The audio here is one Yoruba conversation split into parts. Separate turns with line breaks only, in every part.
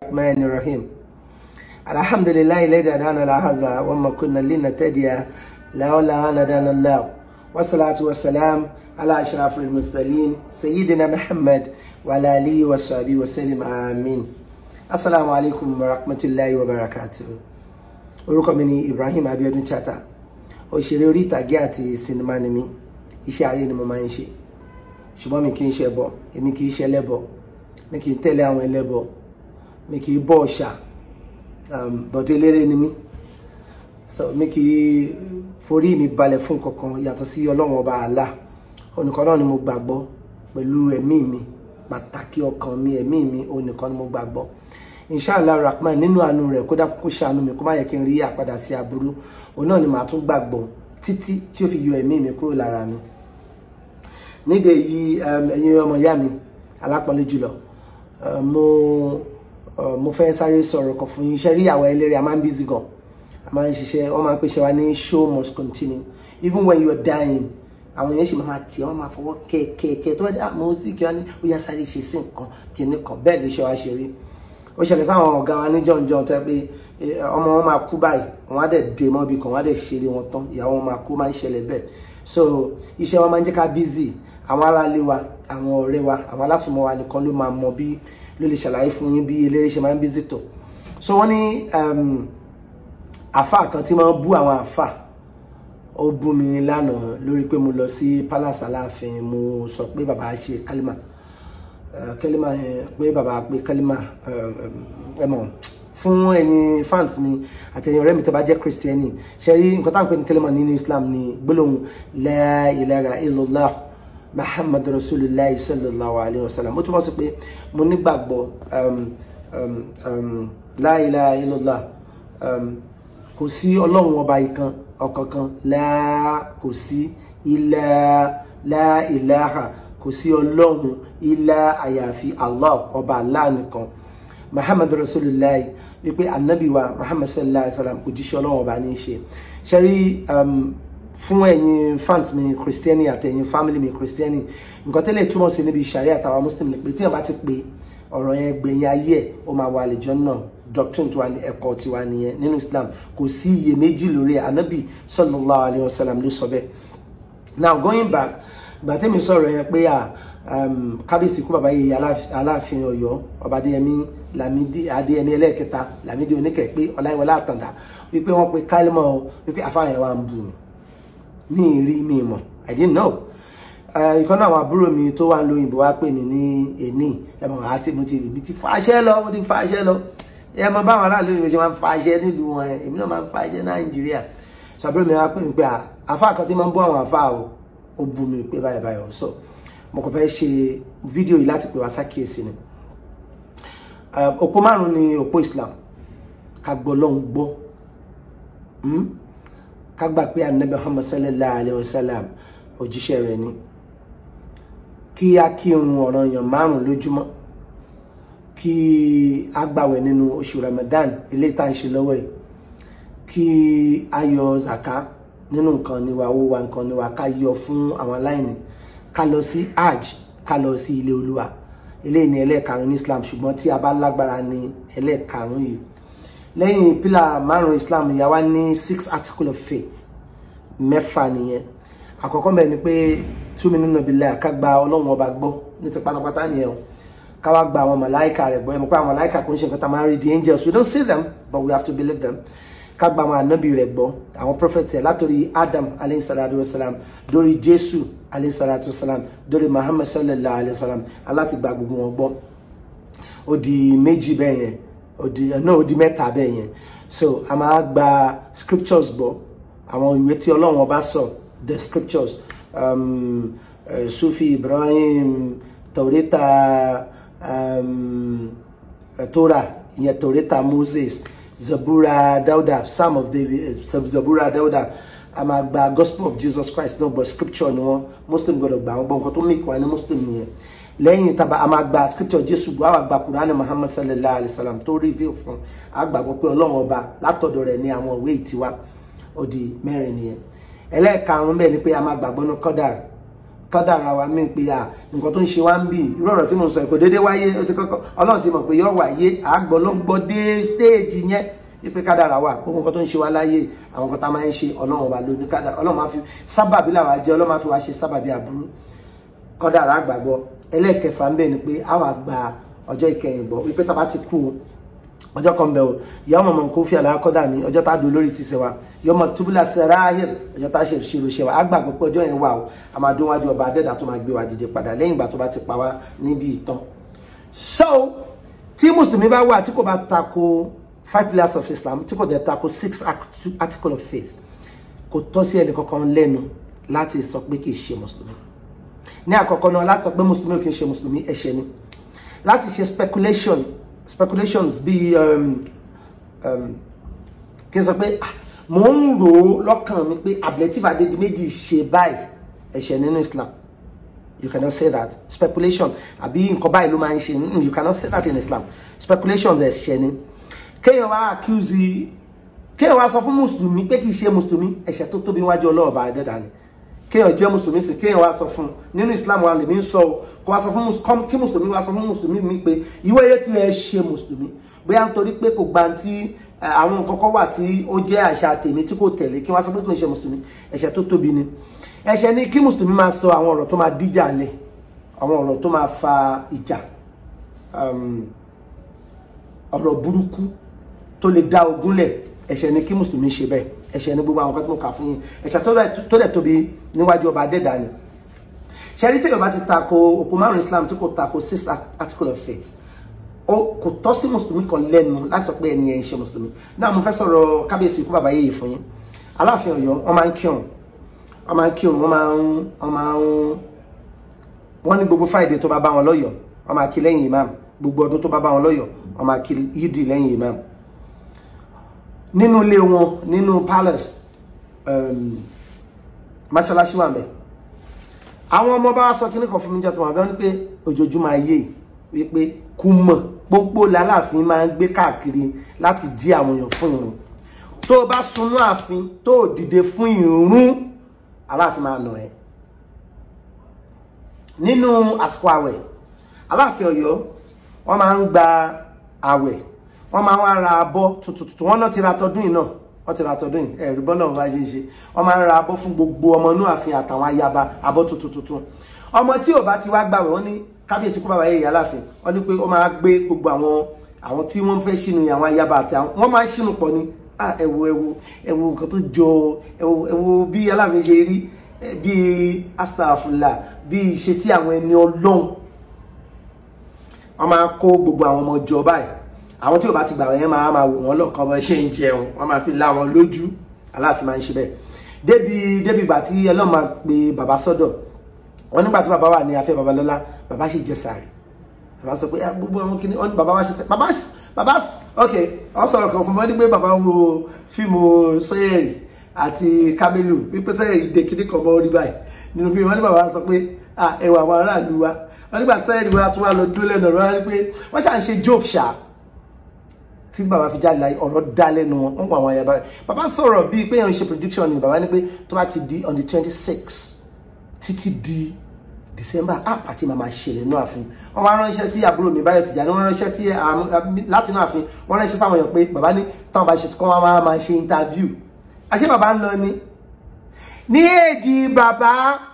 الرحمن الرحيم الحمد لله الذي هدانا لهذا وما كنا لنهتدي لولا أن هدانا الله والصلاة والسلام على أشرف المرسلين سيدنا محمد وعلى آله وصحبه وسلم آمين السلام عليكم ورحمة الله وبركاته orúkọ mi ni Ibrahim Abiodun Chata òṣèré orí ìtàgé àti sinimá ni mí iṣẹ́ àárẹ̀ ni mo máa ń ṣe ṣùgbọ́n mi kì í ṣe ẹbọ èmi kì í ṣe ẹlẹ́bọ mi kì í tẹ̀lé àwọn ẹlẹ́bọ mi kì í bọ òòṣà bọ̀dé eléré ni mí so mi kì í forí mi balẹ̀ fún kankan yàtọ̀ sí ọlọ́run ọba àlá onìkan náà ni mo gbàgbọ́ pẹ̀lú ẹ̀mí mi pàtàkì ọkàn mi ẹ̀mí mi onìkan ni mo gbàgbọ́ inshallah rahman nínú àánú rẹ̀ kódà kókó ṣàánú mi kó má yẹ kí n rí àpadà sí aburú òun náà ni màá tún gbàgbọ́ títí tí ó fi yọ ẹ̀mí mi kúrò lára mi nídìí èyí ẹ̀yin ọmọ ìyá mi alápọ̀nlé jùlọ mo mo fẹ́ sáré sọ̀rọ̀ kan fún yín iṣẹ́ rí àwọn eléré a máa ń bízí gan a máa ń ṣiṣẹ́ wọ́n máa ń pèsè wa ní show must continue even when you are dying àwọn èèyàn sì máa tì wọ́n máa fọwọ́ kẹ́ẹ̀kẹ́ẹ̀kẹ́ tó wá dé àmọ́ sí kí wọ́n ní ó yá sáré ṣe sí nǹkan kìíní kan bẹ́ẹ̀ lè ṣe wá ṣe rí ó ṣẹlẹ̀ sáwọn ọ̀gá wa ní jọ̀njọ̀n tó yẹ pé ọmọ wọn máa kú báyìí wọn á dẹ̀ dé mọ́bì kan wọn á dẹ̀ ṣeré wọn tán ìyàwó wọn máa kú máa ń ṣẹlẹ̀ bẹ́ẹ̀ so iṣẹ́ wọn máa ń jẹ́ ká busy àwọn aráalé wa àwọn ọ̀rẹ́ wa àwọn alásùnmọ́ wa nìkan ló máa mọ bí ló lè ṣàlàyé fún yín bí eléré ṣe máa ń busy tó so wọ́n ní àfà kan tí máa ń bú àwọn àfà ó bú mi lánàá lórí pé mo lọ sí palace aláàfin mo sọ pé bàbá ṣe kálímà kálímà yẹn pé bàbá pé kálímà ẹ mọ̀ fún ẹ̀yin fans mi àti ẹ̀yin ọ̀rẹ́ mi tó bá jẹ́ kristiani ṣe rí nǹkan táwọn pè ní kálímà nínú islam ní gbólóhùn la ilaha illallah muhammad rasulillah sallallahu alayhi wa sallam ó túmọ̀ sí pé mo nígbàgbọ́ la ilaha illallah kò sí ọlọ́run ọba ìkan ọ̀kankan la kò sí ilá la ilaha kò sí ọlọ́run ilá àyàfi allah ọba allah nìkan muhammad rasulillah wípé anabi wa muhammad sallallahu alayhi wa sallam òjíṣẹ́ ọlọ́run ọba ní í ṣe ṣe rí fún ẹ̀yin fans mi christiani àti ẹ̀yin family mi christiani nǹkan tẹ́lẹ̀ túmọ̀ sí níbi ìṣàrí àtàwọn muslim ni pé tí wọ́n bá ti pé ọ̀rọ̀ yẹn gbẹ̀yìn ayé ẹ̀ ó máa wà àlejò náà doctrine tiwa ni ẹ̀kọ́ tiwa nìyẹn nínú islam kò sí iyèméjì lórí ẹ̀ anabi sallallahu alayhi wa sallam ló sọ bẹ́ẹ̀ now going back gbà tẹ́mi sọ̀rọ̀ yẹn pé à kábíyèsí kú bàbá yìí aláàfin ọ̀yọ́ ọba adéyẹmí lamidi adéyẹmí ẹlẹ́ẹ̀kẹta lamidi oníkẹ́ pé ọláyíwọlá àtàndá wípé wọ́n pe kálímọ̀ wípé afáàyàn wa ń bù mí mi rí mi mọ̀ i didn't know ìkan náà àwọn àbúrò mi tó wà ń lo òyìnbó wá pè mí ní èní ẹmọ àti mo ti rí mi ti fàṣẹ lọ mo ti fàṣẹ lọ ẹ mọ báwọn aráàlú òyìnbó ṣe máa ń fàṣẹ nílùú wọn èmi náà máa ń fàṣẹ nàìjíríà ṣàbúrò mi wá pè mí pé àfa kan tí máa ń bú àwọn àfa o ó bú mi pé báyìí báyìí so mo kàn fẹ́ ṣe fídíò yìí láti pè wá sákìyèsí ni òpó márùn ni òpó islam ká gbọ́ lọ́hùn gbọ́ ká gbà pé anabi muhammad sallallahu alayhi wa sallam òjíṣẹ́ rẹ̀ ni kí a kírun ọ̀ranyàn márùn lójúmọ́ kí a gbàwẹ̀ nínú oṣù ramadan ilé tá à ń ṣe lọ́wọ́ yìí kí a yọ zaka nínú nǹkan níwà owó wa nǹkan níwà ká yọ fún àwọn aláìní ká lọ sí hajj ká lọ sí ilé olúwa eléyìí ní ẹlẹ́ẹ̀karùn ní islam ṣùgbọ́n tí a bá lágbára ní ẹlẹ́ẹ̀karùn yìí lẹ́yìn pílà márùn islam ìyá wa ní six article of faith mẹ́fà nìyẹn àkọ́kọ́ mẹ́rin ni pé túmí nínú ìbílẹ̀ ká gba ọlọ́run ọba gbọ́ ní ti pátápátá nìyẹn o ká wá gba àwọn màláìka rẹ̀ gbọ́ ẹ mọ̀ pé àwọn màláìka kò ń ṣe nǹkan tá a máa ń rí the angels we don't see them but we have to believe them ká gba àwọn ànábì rẹ̀ gbọ́ àwọn prophets ẹ̀ látòrí adam alayhi salatu wa salam dórí jésù alayhi salatu wa salam dórí muhammad sallallahu alayhi wa salam aláti gba gbogbo wọn gbọ́ ó di méjì bẹ́ẹ̀ yẹn ó di náà ó di mẹ́ta bẹ́ẹ̀ yẹn so a máa gba scriptures gbọ́ àwọn ìwé tí ọlọ́run ọba sọ the scriptures um, uh, sufi ibrahim taurita um, uh, torah ìyẹn taurita moses zabura dauda psalm of david uh, zabura dauda a máa gba gospel of jesus christ náà but scripture ni wọn muslim gbọ́dọ̀ gbà wọn gbọ́ nǹkan tó mìkì wá ní muslim nìyẹn lẹ́yìn tàbá a máa gba scripture jésù gbọ́ àwọn àgbà kùránì muhammad sallallahu alayhi wa sallam tó reveal fún àgbàgbọ́ pé ọlọ́run ọba látọ̀dọ̀ rẹ̀ ní àwọn ìwé ìtiwá ó di mẹ́rin nìyẹn ẹlẹ́ẹ̀karùn-ún bẹ́ẹ̀ ni pé a máa gbàgbọ́ ní kọ́dàr kádàrá wa mí pé à nǹkan tó ń ṣe wá ń bì irú ọ̀rọ̀ tí mo sọ kò déédéé wáyé ó ti kọ́kọ́ ọlọ́run ti mọ̀ pé yóò wáyé àgbọ̀ ló ń gbọ́ dé stéèjì yẹn wípé kádàrá wà gbogbo nǹkan tó ń ṣe wá láyé àwọn nǹkan tá a máa ń ṣe ọlọ́run ọba ló ní kádàrá ọlọ́run máa fi sábàbí làwa jẹ́ ọlọ́run máa fi wá ṣe sábàbí àbúrú kádàrá àgbàgbọ́ ẹlẹ́ẹ̀kẹfà ń bẹ̀ ni pé a wà gba ọjọ́ ìkẹyìn gbọ́ wípé tá a bá ti kú ọjọ́ kan bẹ̀ o ìyá ọmọ ọmọ kó fi àlàyé kọ́dà ní ọjọ́ tá a dùn lórí ti ṣe wa yọmọ túbúlà sẹ́ráhìl ọjọ́ tá a ṣe ìṣirò ṣe wa á gbàgbọ́ pé ọjọ́ yẹn wà o a máa dún wájú ọba adẹ́dà tó máa gbé wa dìde padà lẹ́yìn ìgbà tó bá ti pa wá níbi ìtàn. so tí mùsùlùmí bá wà tí kò bá tako five pillars of Islam tí kò dẹ̀ tako six article of faith kò tọ́ sí ẹnì kankan lẹ́nu láti sọ pé kì í ṣe mùsùlùmí ní àkọ́kọ́ náà láti sọ pé mùsùlùmí ò kì í ṣe mùsùlùmí ẹ̀ṣẹ̀ ni láti ṣe speculation speculations bíi um, um, kí n sọ pé mò ń rò ó lọ́kàn mi pé Ablative Adédìméjì ṣe báyìí ẹ̀ṣẹ̀ nínú Islam you cannot say that speculation àbí nǹkan báyìí ló máa ń ṣe you cannot say that in Islam speculations ẹ̀ṣẹ̀ ni kéèyàn wá accuse kéèyàn wá sọ fún mùsùlùmí pé kì í ṣe mùsùlùmí ẹ̀ṣẹ̀ tó tóbi wájú ọlọ́ọ̀bà ẹ̀dẹ́dà ni kéèyàn jẹ́ mùsùlùmí sí kéèyàn wá sọ fún nínú islam wa lèmi ń sọ o kó wá sọ fún kí mùsùlùmí wá sọ fún mùsùlùmí mi pé ìwé yẹn ti ẹ ṣe mùsùlùmí bóyá nítorí pé kò gba ti àwọn nǹkan kan wà tí ó jẹ́ àṣà tèmi tí kò tẹ̀lé kí wọ́n sọ pé kò ń ṣe mùsùlùmí ẹ̀ṣẹ̀ tó tóbi ni ẹ̀ṣẹ̀ ni kí mùsùlùmí máa sọ àwọn ọ̀rọ̀ tó máa díjà lẹ̀ àwọn ọ̀rọ̀ tó máa fa ìjà ọ̀rọ̀ burúkú tó lè dá ogun lẹ̀ ẹ̀ṣẹ̀ ni kí mùsùlùmí ṣe bẹ́ẹ̀ ẹ̀ṣẹ̀ ní gbogbo àwọn kan tí mo kà fún yín ẹ̀ṣẹ̀ tó dẹ̀ tóbi níwájú ọba adẹ́dà ni ṣẹ́rí tí yorùbá ti tako òpó márùn islam tí kò tako six article of faith ó kò tọ́ sí mùsùlùmí kan lẹ́nu láti sọ pé ẹni yẹn ń ṣe mùsùlùmí náà mo fẹ́ sọ̀rọ̀ kábíyèsí ikú bàbá yéye fún yín aláàfin ọ̀yọ́ wọ́n máa ń kírun wọ́n máa ń kírun wọ́n máa ń wọ́n máa ń wọ́n ní gbogbo friday tó bá bá wọn lọ́yọ̀ọ́ wọ́n máa kí lẹ́yìn imam gbogbo ọdún tó bá bá wọn lọ́yọ̀ọ́ wọ́n máa kí yídì lẹ́yìn imam nínú ilé wọn nínú palace um, mọ́ṣáláṣí wà bẹ́ẹ̀ àwọn ọmọ bá wá sọ kíní kan fún mi jẹ́ tó wà bẹ́ẹ̀ ni pé ojoojúmọ́ ayé wípé kú mọ̀ pópó lálàáfin máa ń gbé káàkiri láti jí àwọn èèyàn fún ìrun tó o bá sunú ààfin tó o dìde fún ìrun aláàfin máa nà ẹ́ nínú àsìkò àwẹ̀ aláàfin Ọ̀yọ́ wọ́n máa ń gba àwẹ̀ wọ́n máa ń ra abọ́ tuntun wọ́n náà ti ra tọdún yìí náà wọ́n ti ra tọdún yìí ẹ̀rí bọ́lá wọn bá ṣe ń ṣe wọ́n máa ń ra abọ́ fún gbogbo ọmọ inú ààfin àtàwọn ayaba abọ́ tuntun tuntun ọmọ tí ò bá ti wá gbàwẹ̀ wọ́n ní kábíyèsí kó bàbá yẹ ìyá láàfin wọ́n ní pé wọ́n máa gbé gbogbo àwọn àwọn tí wọ́n fẹ́ ṣínú àwọn ayaba àti àwọn wọ́n máa ń ṣínú pọ̀ ni ẹ wo ẹ wo ẹ wo nǹkan tó jọ ẹ wo ẹ wo bí aláàfin ṣe rí bí astafula bí ìṣesí àwọn ẹni ọlọ́run wọ́n máa kó gbogbo àwọn ọmọ jọ báyìí àwọn tí ò bá ti gbà wọ́n máa máa wò wọ́n lọ́kàn bọ́ ṣe ń jẹun wọ́n máa fi lá wọn lójú aláàfin máa ń ṣe bẹ́ẹ̀ débi débi ìgbà tí ẹlọ́run máa pe bàbá sọ́dọ̀ wọn nígbà tí bàbá wà ní afẹ́ babalọ́lá bàbá sì jẹ sàárì bàbá sọ pé gbogbo àwọn kìíní wọn ní bàbá wa ṣe tẹ bàbá bàbá ok wọn sọ̀rọ̀ kan fún mi wọn ní pé bàbá wo fíìmù sọyẹrì àti kámẹ́lù wípé sọyẹrì dé kíní kan mọ́ orí báyìí nínú fíìmù wọn ní bàbá sọ pé ẹwà àwọn aráàlú wa wọn nígbà sọyẹrì wa tún wà lọ dúró lẹ́nu ọ̀rọ̀ wọn ní pé wọ́n ṣà ń ṣe joke ṣáà tí bàbá fi jáde láyé ọ̀rọ̀ dá lẹ́nu wọn wọ́n pa àwọn ayaba rẹ̀ bàbá sọ̀rọ̀ bíi pé èèyàn ṣe prediction ni bàbá ní pé tó bá ti di on the twenty six títí di december app àti màmá ṣẹlẹ̀ inú ààfin wọ́n wá ránṣẹ́ sí àbúrò mi báyọ̀ tìjà ni wọ́n ránṣẹ́ sí láti inú ààfin wọ́n ránṣẹ́ sáwọn èèyàn pé bàbá ní táwọn bá ṣe kọ́ wọn máa máa ṣe interview àṣé bàbá ń lọ ni ní èjì bàbá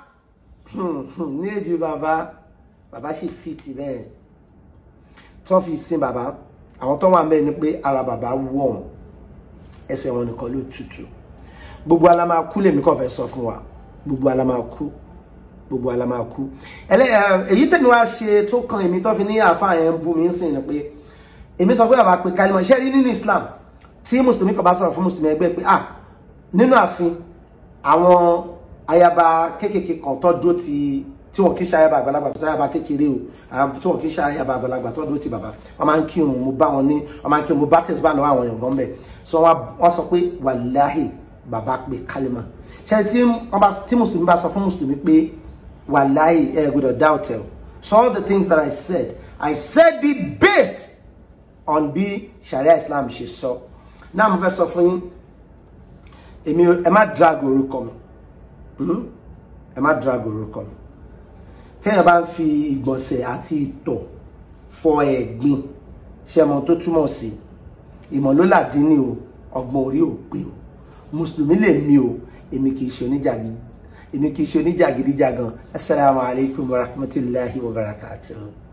ní èjì bàbá bàbá sì fìtì bẹ́ẹ̀ tí wọ́n fi sin bàbá àwọn tó wà ń bẹ ni pé ara bàbá wọ̀n ẹsẹ̀ wọn nìkan ló tutù gbogbo ala máa kú lèmi kàn fẹ́ sọ fún wa gbogbo ala máa kú gbogbo ala máa kú èyí tẹ̀mí wá ṣe tó kan èmi tó fi ní àáfàá yẹn ń bú mi ń sìn ni pé èmi sọ pé bàbá pé kálímọ̀ iṣẹ́ rí nínú Islam tí mùsùlùmí kan bá sọ̀rọ̀ fún mùsùlùmí ẹgbẹ́ pé ah nínú ààfin àwọn ayaba kéékèèké kan tó dúró ti tí wọn kì í ṣe ayaba àgbàlagbà tó sáyaba kékeré o tí wọn kì í ṣe ayaba àgbàlagbà tó dúró ti bàbá wọn máa ń kírun mo bá wọn ní wọn máa ń kírun mo bá tẹsí bá náà àwọn èèyàn gan bẹ so wọn sọ pé wàláhì bàbá pé kálímà ṣe tí wọn bá tí mùsùlùmí bá sọ fún mùsùlùmí pé wàláhì ẹ gbọ́dọ̀ doubt ẹ so all the things that I said I said it based on bí sharia Islam ṣe sọ náà mo fẹ́ sọ fún yín èmi ẹ má drag orúkọ mi ẹ má drag orúkọ mi téèyàn bá ń fi ìgbọ̀nsẹ̀ àti ìtọ̀ fọ ẹ̀gbin ṣe mọ tó túmọ̀ sí ìmọ̀ ló làdín ní o ọgbọ́n orí ò pé o mùsùlùmí lè mi o èmi kì í ṣe oníjàgídí èmi kì í ṣe oníjàgídíjàgan assalamu alaikum warahmatullahi wabarakatuh.